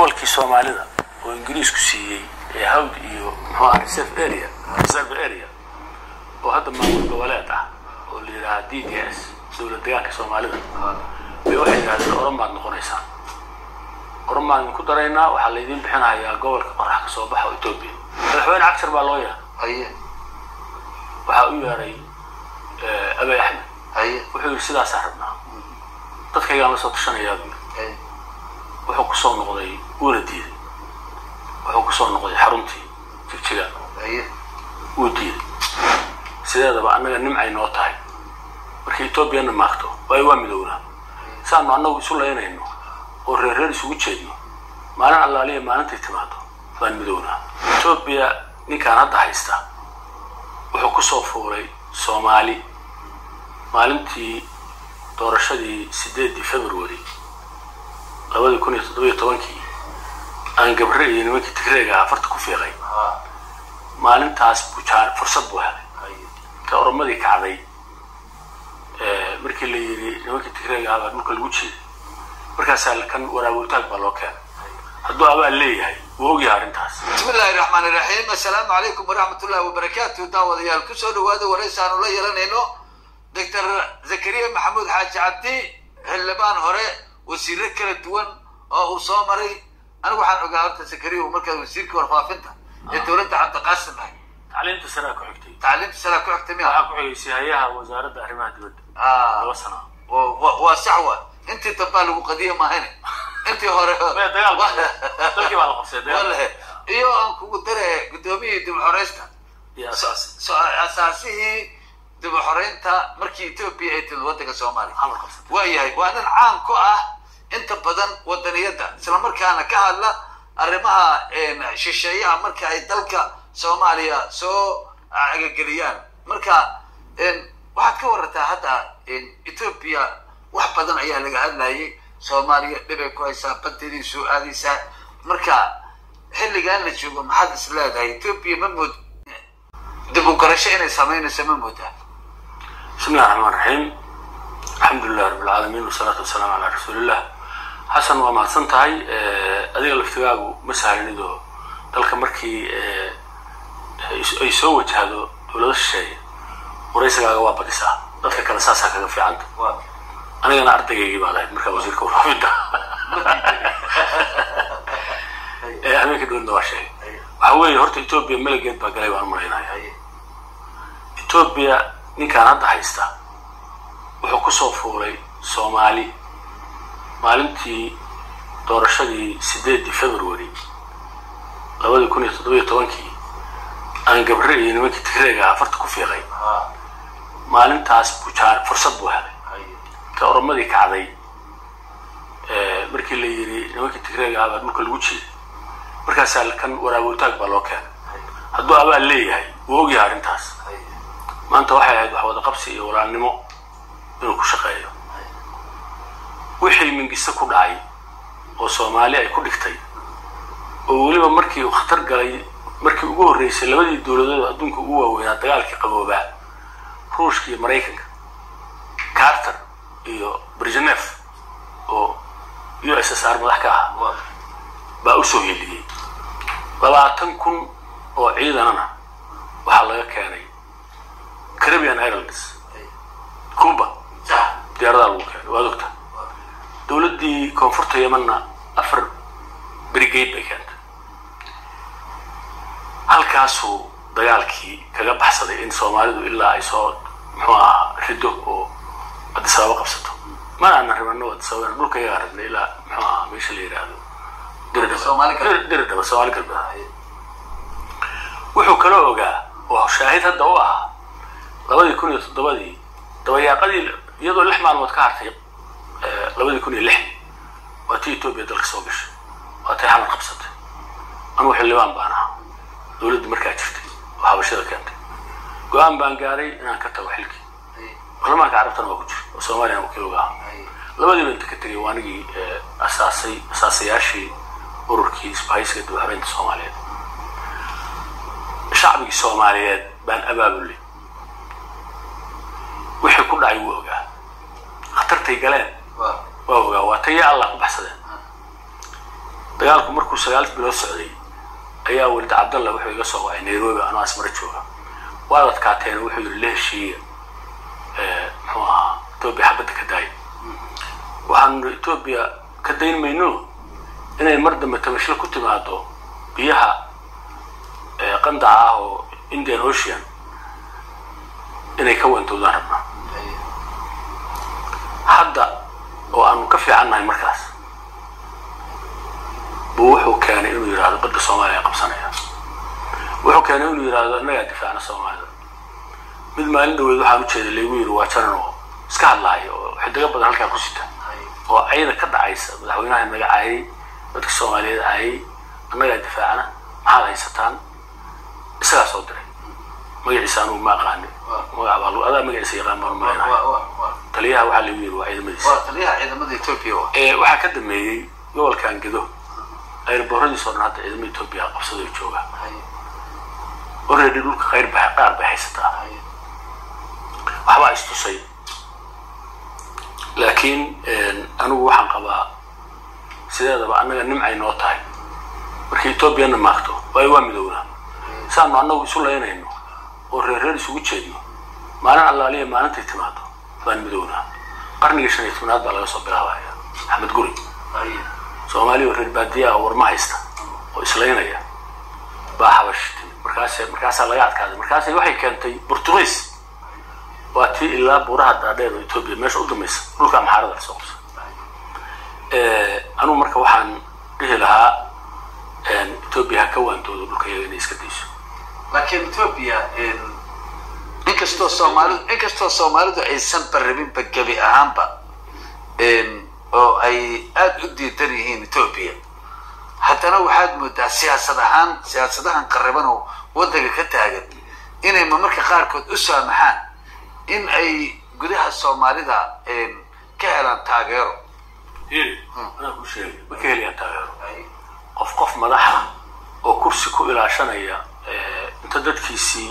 gobolkii soomaalida oo ingiriisku siiyey ee hawd iyo muxuu ah reserve area reserve area oo hadda maamul goboleed ah oo la yidhaaha d d s dowlad deegaanka soomaalida bay waxay yidhahdeen oromaad noqonaysaan oromaan idinku daraynaa waxaa laydin bixinayaa gobolka qorax ka soo baxa oo etoobiya madaxweyne cagshar baa loo yeeray haye waxaa u yeeray abay axmed haye wuxuu yidhi sidaasaan rabnaa dadkaygaan la soo tashanayaa buu yidhi haye wuxuu kusoo noqday wuuna diiday wuxuu kusoo noqday xaruntii jigjiga haye wuu diiday sideedaba annaga nimcay noo tahay markay etoobiyana maagto waayo waa midownaa saanu annagu isu laynayno oo reer reer isugu jeedno maalin allaaliya maalintay timaado baan midownaa etoobiya ninkaan hadda haysta wuxuu kusoo fuulay soomaali maalintii doorashadii sideedii february labadii kun iyo toddobiyo tobankii aan gabre iyo nimankii tigreega afarta ku fiiqay maalintaas buu jaa fursad buu helay haye ka oromadii kacday ee, markii la yidhi nimankii tigreega baa dhulka lagu jeeday markaasaa kan waraabowtaag baa loo keenay hadduu abaal leeyahay wuu ogyahay arrintaas bismi illaahi raxmaan iraxiim assalaamu calaykum waraxmat ullahi wabarakaatu daawadayaal kusoo dhawaada waraysaanu la yeelanayno doctor zakariya maxamuud xaaji cabdi xildhibaan hore wasiiro kala duwan oo uu soo maray anigu waxaan ogaa horta zakariya uu markaa wasiirkii warfaafinta ee dowladda cabdiqaasim ahay tacliinta saraa ku xigtay tacliimta salaa ku xigtay miya waxaa ku xigaysay hay-aha wasaaradda arrimaha dibadda Ah, laba sano wa- wa- waa sax wa intii dambaa lagu qadiya mahayne intii hore Maya, dagaal baa- dalkii baa la qabsay dagaal. Wallahi. iyo aan kugu dare gudoomiyihii dib u xoreysta iyo So- asaas so- asaasihii dib u xoreynta markii etoobiya ay timid waddanka soomaaliya xamar qabsatay waayahay waa nin caan ku ah inta badan wadaniyadda islamarkaana ka hadla arrimaha een, shisheeyaha marka ay dalka soomaaliya soo agageliyaan marka een, waxaad ka warataa hadda een, etoobiya wax badan ayaa laga hadlayay soomaaliya dhibay ku haysaa badeedii soo aadaysaa marka xilligan la joogo maxaad is leedahay etoobiya ma mood dib u garasho inay samaynayso ma moodaa بسم الله الرحمن الرحيم الحمد لله رب العالمين والصلاة والسلام على رسول الله حسن waa mahadsan tahay adiga laftigaagu ma sahlanido dalka markii eh, ay soo wajahdo dowlado shisheeye waraysigaaga waa badisaa dadka kale saasaa kaga fiicanta anigana ardaygaygii baad ahayd markaa wasiirka warfaafinta Eh, habeenka dowladda waa sheegay waxa weeye horta etoobiya melegeed baa galay baan umalaynaya etoobiya ninkaan hadda haysta wuxuu kusoo fuulay soomaali maalintii doorashadii sideedii february labadii kun iyo toddobiyo tobankii aan gabre iyo nimankii tigreega afarta ku fiiqay maalintaas buu jaa fursad buu helay ka oromadii kacday ee, markii la yidhi nimankii tigreega baa dhulka lagu jeeday markaasaa kan waraabowtaag baa loo keenay hadduu abaal leeyahay wuu ogyahay arrintaas maanta waxay ahayd wax wada qabsi iyo walaalnimo inuu ku shaqeeyo wixii mingiste ku dhacay oo soomaali ay ku dhigtay oo weliba markii uu khatar galay markii ugu horreysay labadii dowladood adduunka ugu waaweynaa dagaalkii qaboobaa ruushka iyo maraykanka carter iyo brezhnef oo u s s r madax ka ahaa baa usoo heliyey labaatan kun oo ciidanana waxaa laga keenay caribbean islands cuba diyaaradaa lagu keenay waad ogta dowladdii koonfurta yemanna afar brigade bay keentay halkaasuu dagaalkii kaga baxsaday in soomaalidu ilaa ay soo muxuu ahaa rido oo addis ababa qabsato mana aanan rabano addis ababa dhulka yagaa rabnay ilaa muxuu ahaa meesha la yidhaahdo Soomaali galbeed. diridhaba diridhaba soomaali galbeed wuxuu kaloo ogaa oo shaahid hadda u ahaa labadii kun iyo toddobadii dabayaaqadii iyadoo lix maalmood ka hartay eh, labadii kun iyo lixdii waa tii etoobiya dalka soo gashay waa tay xamar qabsatay anugu xildhibaan baan ahaa dowladdii markaa jirtay oo habashada keentay go-aan baan gaaray inaan ka tago xilkii baarlamaanka carabtana waa ku jira oo soomaaliyana wakiil uga ahaa labadiiba inta ka tegay waa anigii eh, asaasay asaasayaashii ururkii isbahaysiga dib u habeynta soomaaliyeed shacbigii soomaaliyeed baan abaabulay wixii ku dhacay wuu ogaa khatartay galeen waa ogaa waa taya allah ku baxsadeen dagaalku markuu sagaal bilood socday ayaa welid cabdalla wuxuu iga soo wacay nairobi anoo asmara jooga waad adkaateen wuxuu yidhi la heshiiya muxuu ahaa etoobiya xabadda ka daaya waxaanu nidhi etoobiya ka dayn mayno inay mar dambe tabashlo ku timaado biyaha qandaca ah oo indian ocean inay ka wantowdaan rabnaa hadda oo aanu ka fiicannahay markaas buu wuxuu keenay inuu yidhaahdo badda soomaaliya qabsanaya wuxuu keenay inuu yidhaahdo innagaa difaacna soomaalida mid maalin dhaweed waxaan u jeeday laygu yidhi waa janan oo iska hadlaaya oo xidigo badan halkaa ku sita oo cayda ka dhacaysa madaxweynaha naga caayay dadka soomaaliyeed caayay annagaa difaacna maxaad haysataan isagaa soo diray magaciisa anugu ma aqaani magac baa adaa magaciisa yaqaan baan malaynahay taliyaha waxaa lagu yidhi waa ciidamadiisa waa taliyaha ciidamada etoobiya wa waxaa ka dambeeyey gobolkan gedo airbooradiis oo dhan hadda ciidamada etoobiya qabsadoo jooga already dhulka qayr ba qaar bay haysataa waxbaa istusay laakiin anigu waxaan qabaa sideedaba annaga nimcay noo tahay markii etoobiyana maagto waayo waa midownaa saanu annagu isu laynayno oo reerreer isugu jeedno maalin allaaliya maalintay timaado baan midownaa qarnigii shan iyo tobnaad baa laga soo bilaabaya axmed guri soomaaliya oo reer baadiya ah oo warma haysta oo islaynaya baa xabash timid markaas markaasaa laga adkaaday markaas waxay keentay burtuqiis waa tii ilaa buuraha daadheer oo etoobiya meesha u dambaysa dhulka amxaarada lasoo qabsa anugu marka waxaan dhihi lahaa etoobiya ha ka waantoodo dhulka iyaga inay iska dayso laakiin etoobiya inkastoo soomaalidu inkastoo soomaalidu aysan barrabinba gebi ahaanba oo ay aada u diidan yihiin etoobiya haddana waxaad moodaa siyaasad ahaan siyaasadahan qariban oo waddanka ka taagan inay marmarka qaarkood u saamaxaan in ay gudaha soomaalida ka helaan taageero anaa ku sheegay ma ka helayaan taageero qof qof madaxa oo kursi ku ilaashanaya inta dadkiisii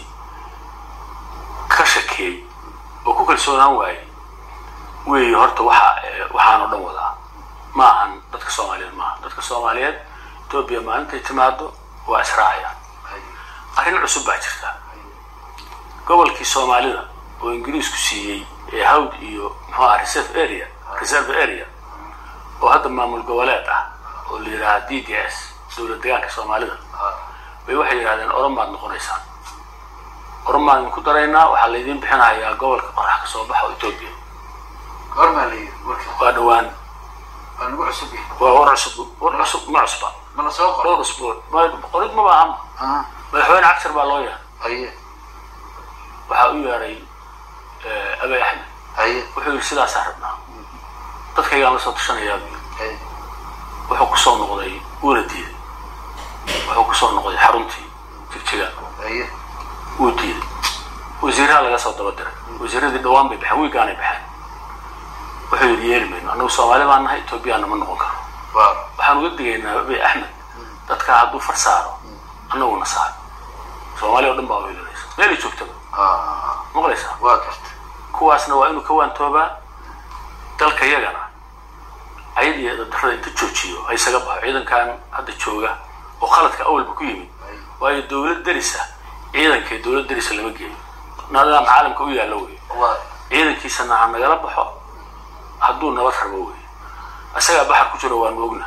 ka shakeeyey oo ku kalsoonaan waayey weeye horta waxa waxaan oo dhan wadaa ma ahan dadka soomaaliyeed maaha dadka soomaaliyeed etoobiya maalintay timaado waa israacayaan arrin cusub baa jirta gobolkii soomaalida oo ingiriisku siiyey ee hawd iyo muxuu aha reserve area reserve area oo hadda maamul goboleed ah oo la yidhaaha d d s dowlad degaanka soomaalida bay waxay yidhahdeen oromaad noqonaysaan oromaan ku daraynaa waxaa laydin bixinayaa gobolka qorax ka soo baxa oo etoobiya goormaa la yidhi marka waa dhawaan waa nagu cusub yahay waa war cusub war cusub ma cusba ma la soo qoro dhowr usbuuc ma- qorid ma baahan Ah, madaxweyne cagshar baa loo yeeray haye waxaa u yeeray abay axmed haye wuxuu yidhi sidaasaan rabnaa dadkaygaan la soo tashanayaa buu yidhi haye wuxuu kusoo noqday wuuna diiday wuxuu kusoo noqday xaruntii jigjiga haye wuu diiday wasiiraha laga soo daba diray wasiiradii dhawaan bay baxeen wiigaanay baxeen wuxuu yidhi yeeli mayno annagu soomaali baan nahay etoobiyaana ma noqon karo waa waxaan uga digaynaa abay axmed dadka hadduu far saaro annaguna saaro soomaali oo dhan baa weelanaysa meelay joogtaba ah, maqlaysaa waa garta kuwaasna waa inuu ka waantoobaa dalka yagana ayad iyo darrada inta joojiyo ha isaga baxo ciidankan hadda jooga oo khaladka awalba ku yimid waayo dowlad derisa ciidankee dowlad derisa lama geeyo nidaam caalamka u yaalla wey waa ciidankiisana ha nagala baxo hadduu nabad rabo wey isagaa baxar ku jiro waanu ogna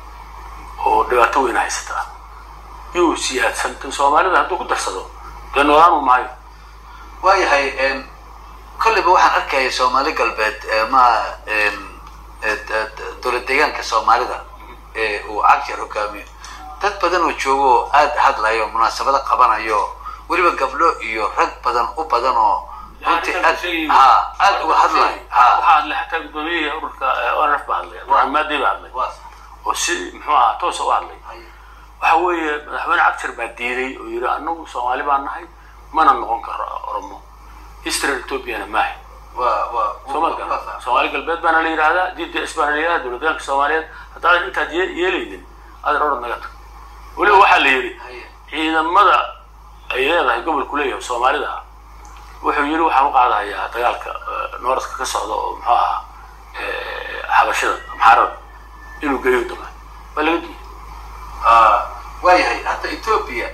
oo dhibaato weyna haysataa yuu siyaadsan tan soomaalida hadduu ku darsado dee noolaanu maayo waayahay n kolleyba waxaan arkaya soomaali galbeed ee ma n e- d- d- dowlad deegaanka soomaalida ee uu cagshar hogaamiyo dad badan oo joogo oo aada hadlayo munaasabado qabanayo weliba gabdho iyo rag badan u badan oo runtii aad ha aada uga hadlayo ha waxaa hadlay xataa gudoomiyihii ururka onrf baa hadlay abdurxmaan maadey baa hadlay oo si muxuu ahaa toosa u hadlay waxa weeye madaxweyne cagshar baa diiday oo yidhi annagu soomaali baan nahay mana noqon karo oromo israel ethoopiana maahay waa waa soomaalka soomaali galbeed baana la yidhahdaa d d s baana la yidhahdaa dowlad deegaanka soomaaliyeed haddaadan intaad ye- yeelaynin adan orod naga tag weliba waxaa la yidhi ciidamada ay leedahay gobolku leeyahay soomaalida ah wuxuu yidhi waxaan u qaadayaa dagaalka eh, nooradka ka socda oo muxuu ahaa eh, xabashada amxaarada inuu geeyo dama waa laga diiday ethoobia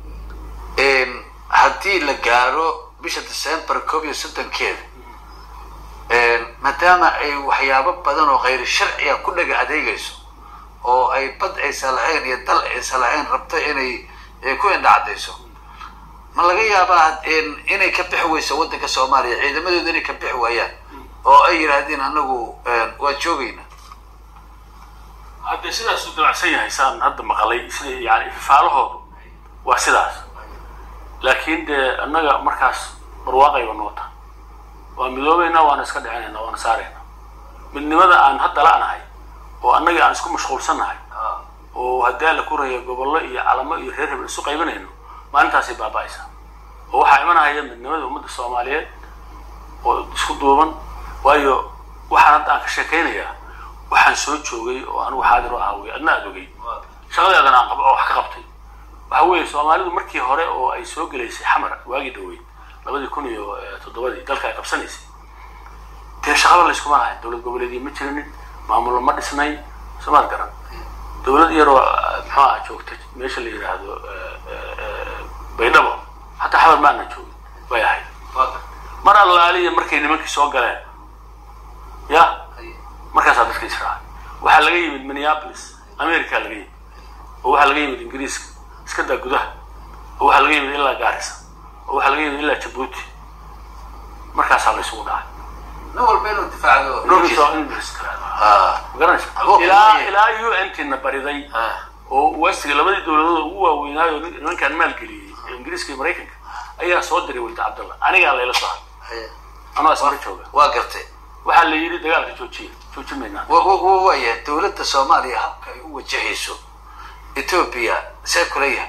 haddii la gaaro bisha december koob iyo soddonkeeda maadaama ay waxyaabo badan oo khayr sharciga ku dhaga adeegayso oo ay bad aysan lahayn iyo dal aysan lahayn rabto inay ku indhacadayso ma laga yaabaa inay ka bixi weyso waddanka soomaaliya ciidamadooda inay ka bixi waayaan oo ay yidhaahdeen anagu waa joogayna haddee sidaasuu dabacsan yahay saan hadda maqalay sida yani ififaalahoodu waa sidaas laakiin dee annaga markaas barwaaqayba noota waa midoobayna waana iska dhicinayna waana saarayna midnimada aan hadda la-nahay oo annaga aan isku mashquulsannahay oo haddii alla ku raya gobollo iyo calamo iyo reer hebel isu qaybanayno maalintaasay baaba'aysa oo waxaa imanahaya midnimada ummadda soomaaliyeed oo isku duuban waayo waxaan hadda aan ka sheekaynayaa waxaan soo joogay oo anigu xaadir u ahaa wey adna aad ogay shaqadeedana aan oo wax ka qabtay waxa weeye soomaalidu markii hore oo ay soo gelaysay xamar waagii dhaweyd labadii kun iyo toddobadii dalka ay qabsanaysay dee shaqaba layskuma lahayn dowlad goboleedii ma jirinin maamullo ma dhisnayn somaad garan dowlad yaroo muxuu aha joogta meesha la yidhaahdo baydhabo hataa xabar ma aanan joogin bay ahayd mar allaaliya markay nimankii soo galeen ya markaasaa dadka israacay waxaa laga yimid minneapolis america laga yimid oo waxaa laga yimid ingiriiska iska daa gudaha oo waxaa laga yimid ilaa gaarisa oo waxaa laga yimid ilaa jabuuti markaasaa la isugu dhacay nin walba inuu difaacdo magaranaysa ilaa ilaa u n tina bariday oo westiga labadii dowladood ugu waaweynaayo nimankaan maalgeliyey ingiriiska iyo maraykanka ayaa soo diray walda cabdallah anigaa layla soo hadlay anoo ismara jooga waa gartay waxaa la yidhi dagaalka joojiya joojin maynaa waya dowladda soomaaliya habka ay u wajahayso ethoobia see kula yahay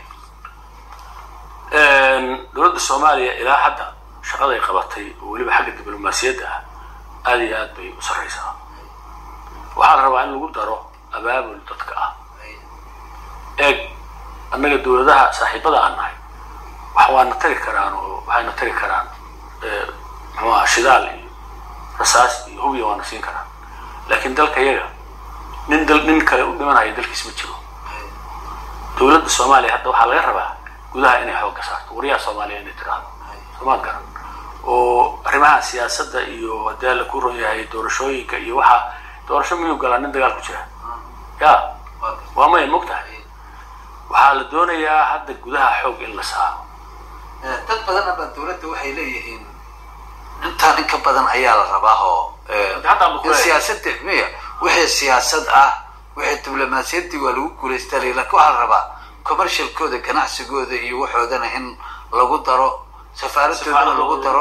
dowladda soomaaliya ilaa hadda shaqaday qabatay oo weliba xagga diblomaasiyadda ah aada iyo aad bay u sarraysaa waxaa la rabaa in lagu daro abaabul dadka ah eeg annaga dowladaha saaxiibada aan nahay wax waana tari karaan oo waxayna tari karaan muxuaha shidaal iyo rasaas iyo hubiya waana siin karaan laakiin dalka yaga nin dal nin kale u dhimanaya dalkiis ma jiro dowladda soomaaliya hadda waxaa laga rabaa gudaha inay xoogga saarto waryaha soomaaliya inay tiraahdo soomaad garan oo arrimaha siyaasadda iyo haddii alla ku ron yahay doorashooyinka iyo waxaa doorasho miyuu galaa nin dagaal ku jira ya waa maya mogtahay waxaa la doonayaa hadda gudaha xoog in la saaro dad badan aba dowladda waxay leeyihiin intaan in ka badan ayaa la rabaa oo siyaasada miya wixii siyaasad ah wixii diblomaasiyaddii waa lagu guulaystaa lakin waxaa la rabaa commercialkooda ganacsigooda iyo waxoodana in lagu daro safaaradoodana lagu daro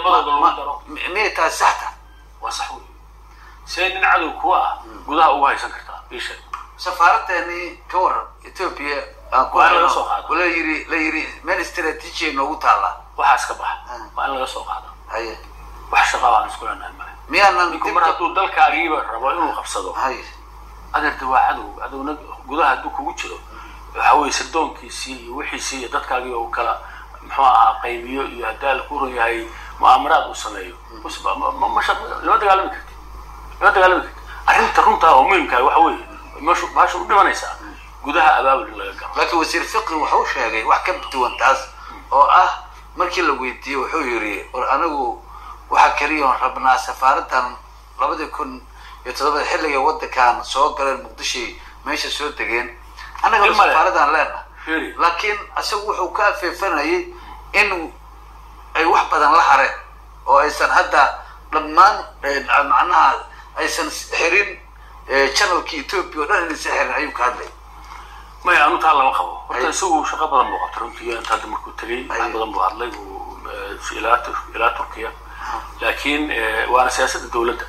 miyay tahay saxta waa sax wey see nin cadow kuwa ah gudaha ugu haysan kartaa isha safaaradani ka waran ethoopia aan ku Waa in laga soo qaado. la yiri la yiri meel istraatiiji noogu taalla waxaas ka baxa waa in laga soo qaado haye wax shaqaa aan isku leenahay male miyaanan ninku mar hadduu dalkaagiiba rabo inuu qabsado haye adeerta waa cadow cadowna gudaha hadduu kugu jiro waxa weye sirdoonkiisii iyo wixiisii iyo dadkaagii uu kala muxuu ahaa qaybiyo iyo haddii ala ku ron yahay mu'aamaraad uu sameeyo bas ma- ma- ma- ma shaq- lama dagaalami karti lama dagaalami karti arrinta runta oo muhimkaa waxa weeye meeshu bahasha u dhimanaysaa gudaha abaabul in laga galo laakiin wasiir fiqi wuxuu sheegay wax ka duwan taas oo ah markii la weydiiyey wuxuu yidhi war anigu waxaa keliya oon rabnaa safaaradan labadii kun iyo toddobada xilliga waddankan soo galeen muqdishoy meesha soo degeen annagana Ilma leh. safaaradan leenahay Fiiri. laakiin isagu wuxuu ka afeefanayay in ay wax badan la hareen oo aysan hadda dhammaan eh, macnaha aysan xirin eh, channelkii ethoopia oo dhan inaysan xirin ayuu ka hadlay maya anu taa lama qabo horta Ay. isagu shaqo badan buu qabtay runtii inta hadda markuu tegey wax Ay. badan buu hadlay uu, eh, ilaa Tur- ilaa turkiya laakiin eh, waana siyaasadda dowladda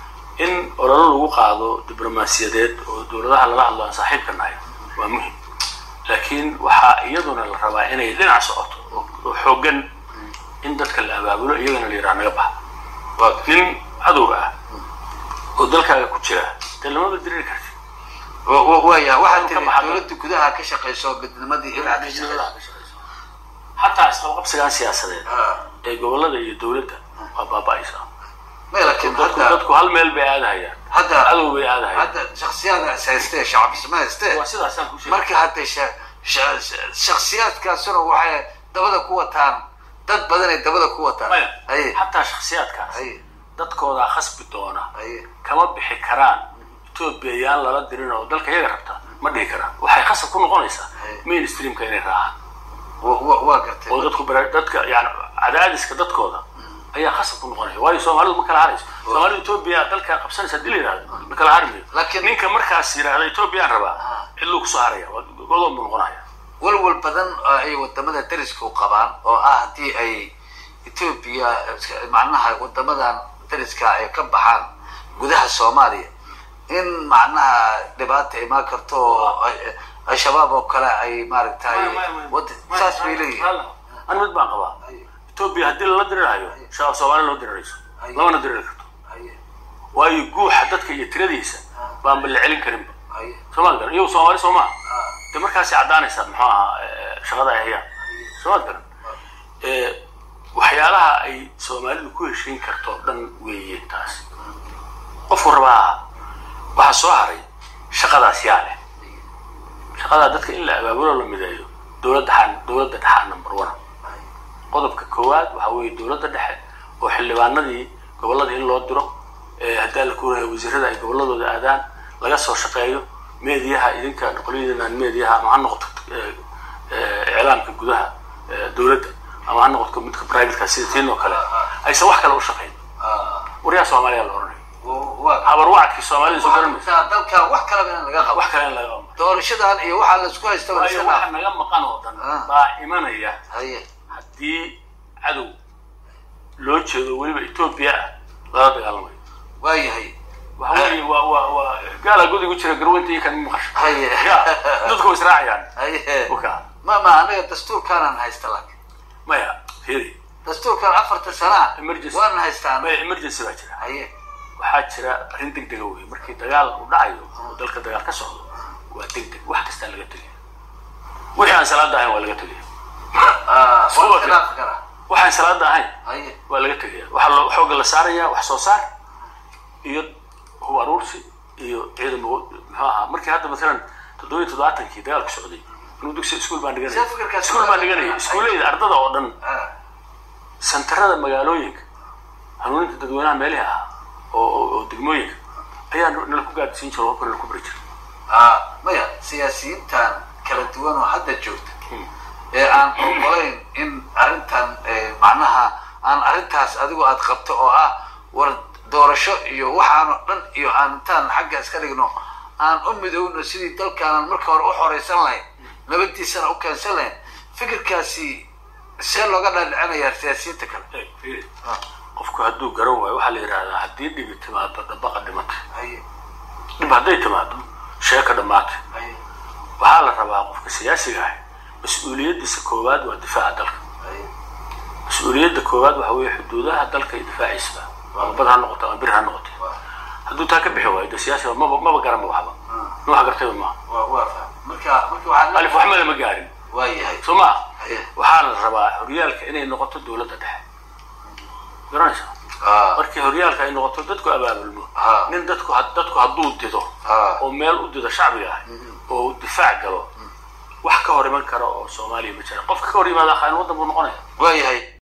in ololo lagu qaado diblomaasiyadeed oo dowladaha lala hadlo aan saaxiibka nahay waa muhim laakiin waxaa iyaduna la rabaa inay dhinac socoto oo- oo xooggan in dadka la abaabulo iyagana la yidhaha naga baxa waa nin cadowga ah oo dalkaaga ku jira dee lamaba diriri karti wa- wa- waya waxaa Ka tiri baxda. dowladda gudaha ka shaqayso midnimadii ilaa ka shaqayso xataa isqabqabsigan siyaasadeed Ah, ee gobolada iyo dowladda waa baaba'aysaa may laakiin dadku hadda dadku hal meel bay aadahayaan hadda cadow bay aadahayaan hadda shaksiyaada is haystee shacabisma haystee waa sidaasaan ku sheegay marka hadda sha- shaksiyaadkaasuna waxay dabada ku wataan dad badanay dabada ku wataan maya haye xataa shaksiyaadkaas haye dadkoodaa khasbi doona haye kama bixi karaan etoobiya yaan lala dirin oo dalka iyaga rabta ma dhihi karaan waxay khasab ku noqonaysaa Haye. mainstreamka inay raacaan wa- wa- waa gartay oo dadku bara- dadka yani cadaadiska dadkooda ayaa khasab ku noqonaya waayo soomaalidu ma kala harayso soomaalidu etoobiya dalka qabsanaysa hadii la yidhahdo ma kala hari mayo Laakiin- ninka markaas yidhahda etoobiyaan rabaa Ah. cidluu kusoo haraya waa godoon buu noqonaya walwal badan oo ay wadamada dariska u qabaan oo ah haddii ay etoobiya macnaha wadamadan dariska ay ka baxaan gudaha soomaaliya in macnaha dhibaata imaan karto oo ay- al-shabaab oo kale ay maaragtay wad- saas bay leeyihiin an mid baan qabaa etoobiya haddii lala dirirahayo shabaab soomaali loo dirirayso Haye. lamana diriri karto Haye, waayo guuxa dadka iyo tiradiisa baanba la celin karinba haye, soomaad garan iyagu soomaali soo maha ah, de markaasay caddaanaysaa muxuu ahaa eh, shaqada ay hayaan soomaad garan Eh, waxyaalaha ay soomaalidu ku heshiin karto dhan weeye taas qofku rabaa waxaa soo haray shaqadaas yaa leh shaqadaa dadka in la abaabulo la mideeyo dowladda xaan dowladda dhexaa number one haye, qodobka koowaad waxaa weeye dowladda dhexe oo xildhibaanadii gobolladii in loo diro eh, haddii alla kuuraya wasiirada ay gobolladooda aadaan laga soo shaqeeyo meediyaha idinka noqolyadiinaan meediyaha ama ha noqoto eh, eh, iclaamka gudaha eh, dowladda ama ha noqoto midka privateka sida tiin oo kale aysan wax kale u shaqayn ah, waryaa soomaaliya la oranay wa- waa- habar wacadkii soomaalida soo waxaa garanaysa jirtaa dalkan wax kalaba in laga qabo wax kale in laga qabo doorashadan iyo waxaa laisku haysta waa waayo iska waxa dhaaf naga maqan oo dhan Ah. baa imanaya haye haddii cadow loo jeedo weliba etoobiya ah lala dagaalamayo waayahay waxa weeye waa waa waa gaala godigu jira garweynta iyo kan maqasho haye ya dadku way israacayaan haye oka ma ma anaga dastuurkaanaan haysta laakiin maya fiiri dastuurkan afarta sana Emergency. waan haystaa maya emergency baa jira haye waxaa jira arrin deg dega wey markii dagaal uu dhacayo oo dalka dagaal ka socdo waa deg deg wax kastaa laga tegaya wixii aan salaada ahayn waa laga tegaya Ah, Soo waan wada. khilaafi karaa waxaan salaada ahayn haye waa laga tegaya waxaa loo xooga la saaraya wax soo saar iyo hub aruursi iyo ciidan muxuu ahaa markii hadda masalan toddoba iyo toddobaatankii dagaalku socday inuu dugsi iskuul baan dhiganaya Sida fikirkaas iskuul baan waa- dhiganaya iskuulleyda ardada oo dhan Ah, santarada magaalooyinka hanuuninta dadweynaha meelihi ahaa oo oo- oo degmooyinka ayaa nala ku gaadsiin jira hubka nala ku bari jira ah, maya siyaasiyiintan kala duwan oo hadda joogta ee aan ogolayn in arrintan eh, macnaha aan arrintaas adigu aad qabto oo ah war doorasho iyo waxaanoo dhan iyo aan intaan xagga iska dhigno aan u midowno sidii dalkaanan marka hore u xoreysan lahayn nabadiisana u keensan lahayn fikirkaasi see looga dhaadhicinayaa siyaasiyiinta kale Eh, fiiri. qofku hadduu garan waayo waxaa la yidhahdaa haddii dhibi timaado dhabaqa dhimatay haye dhib hadday timaado sheeka dhammaatay haye waxaa la rabaa qofka siyaasiga ah mas-uuliyaddiisa koowaad waa difaaca dalka haye mas-uuliyadda koowaad waxa weeye xuduudaha dalka iyo difaaciisaba ama bad ha noqoto ama bir ha noqotay waa hadduu taa ka bixi waayo de siyaasiga maba maba garanba waxba ma wax gartayba maaha waa waa faham marka marka waxaa alif waxma lama gaarin waa yahay soo maa haye waxaa la rabaa horyaalka inay noqoto dowladda dhexe garanaysa ah markii horyaalka ay noqoto dadku abaabulmo Ah. nin dadku had- dadku hadduu dido ah oo meel u dido shacbiga ah oo uu difaac galo wax ka hor iman kara oo soomaaliya ma jira qofka ka hor yimaada khaain waddan buu noqonaya waa yahay